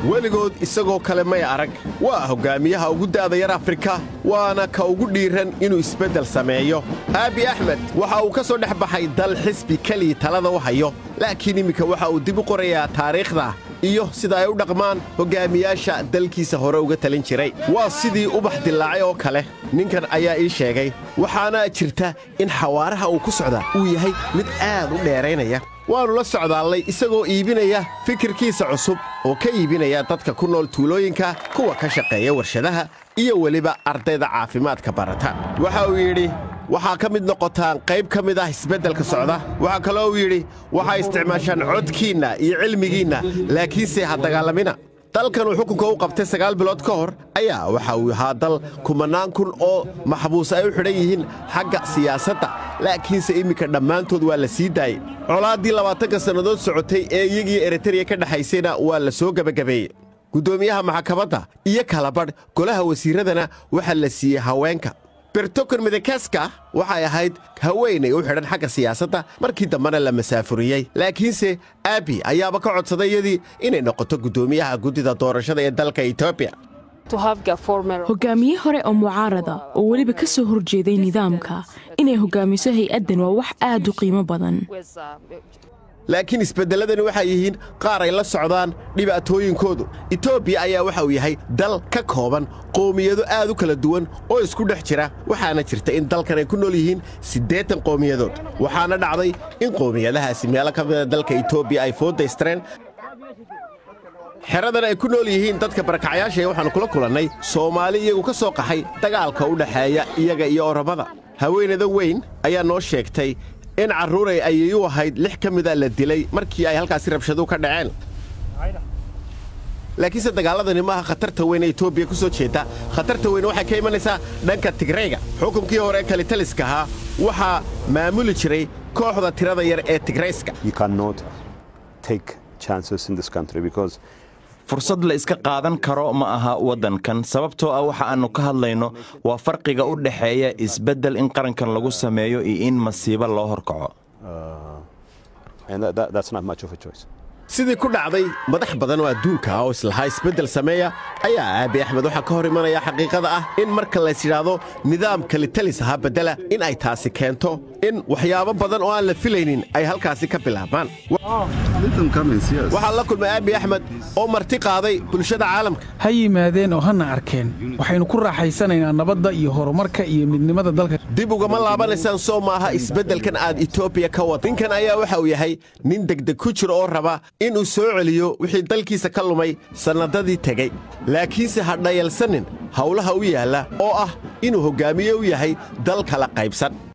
weligood isagoo kale may arag waa hoggaamiyaha ugu da'da yar afrika waana ka ugu dhiiran inuu isbeddel sameeyo aabi axmed waxa uu ka soo dhex baxay dal xisbi keliya talada u hayo laakiin iminka waxa uu dib u qorayaa taariikhda iyo sida ay u dhaqmaan hoggaamiyaasha dalkiisa hore uga talin jiray waa sidii ubax dillaacay oo kale ninkan ayaa ii sheegay waxaana jirta in xawaaraha uu ku socda uu yahay mid aad u dheeraynaya waannu la socdaallay isagoo iibinaya fikirkiisa cusub oo ka iibinaya dadka ku nool tuulooyinka kuwa ka shaqeeya warshadaha iyo weliba ardayda caafimaadka barata waxa uu yidhi waxaa ka mid noqotaan qayb ka mid ah isbeddelka socda waxaa kaloo uu yidhi waxaa isticmaashaan codkiinna iyo cilmigiinna laakiinse ha dagaalamina dalkan uu xukunka u qabtay sagaal bilood ka hor ayaa waxa uu ahaa dal kumannaan kun oo maxbuus ay u xidhan yihiin xagga siyaasadda laakiinse iminka dhammaantood waa la sii daayey colaaddii labaatanka sannadood socotay ee iyagii eritreya ka dhexaysayna waa la soo gebagabeeyey guddoomiyaha maxkamadda iyo kalabadh golaha wasiirradana waxaa la siiyey haweenka bertokon midakaska waxay ahayd haweenay u xidhan xagga siyaasadda markii dambena la masaafuriyey laakiinse aabi ayaaba ka codsaday iyadii inay noqoto guddoomiyaha guddida doorashada ee dalka etoobiya hogaamiye hore oo mucaarada oo weliba ka soo horjeeday nidaamka inay hogaamiso hay-addan waa wax aad u qiimo badan laakiin isbeddelladani waxay yihiin qaar ay la socdaan dhibaatooyinkoodu etoobiya ayaa waxa uu yahay dal ka kooban qoomiyado aad u kala duwan oo isku dhex jira waxaana jirta in dalkan ay ku nool yihiin siddeetan qowmiyadood waxaana dhacday in qoomiyadahaasi meelo ka mida dalka etoobiya ay fooddaystireen xeradan ay ku nool yihiin dadka barakacyaasha ee waxaannu kula kulannay soomaali iyagu ka soo qaxay dagaalka u dhexeeya iyaga iyo oromada haweenada weyn ayaa noo sheegtay in carruuray ayay u ahayd lix ka mida la dilay markii ay halkaasi rabshadu ka dhaceen laakiinse dagaalladani maaha khatarta weyn ee etoobiya ku soo jeedda khatarta weyn waxay ka imanaysaa dhanka tigrayga xukunkii hore ee kalitaliska ahaa waxaa maamuli jiray kooxda tirada yar ee tigrayska fursad la iska qaadan karo ma aha waddankan sababtoo ah waxa aannu ka hadlayno waa farqiga u dhexeeya isbeddel in qarankan lagu sameeyo iyo in masiibo loo horkaco sidii ku dhacday madax badan oo adduunka ah oo islahaa isbeddel sameeya ayaa aabi axmed waxaa ka hor imanaya xaqiiqada ah in marka lays yidhaahdo nidaam kalitalis ahaa beddela in ay taasi keento in waxyaabo badan oo aan la filaynin ay halkaasi ka bilaabmaan waxaa la kulmay aabi axmed oo marti qaaday bulshada caalamka ha yimaadeen oo hana arkeen waxaynu ku raaxaysanaynaa nabadda iyo horumarka iyo midnimada dalka dib ugama laabanaysaan soo maaha isbeddelkan aad etoobiya ka wad ninkan ayaa waxa uu yahay nin degdeg ku jiro oo raba inuu soo celiyo wixii dalkiisa ka lumay sannadadii tegey laakiinse ha dhayalsanin howlaha u yaalla oo ah inuu hoggaamiye u yahay dal kala qaybsan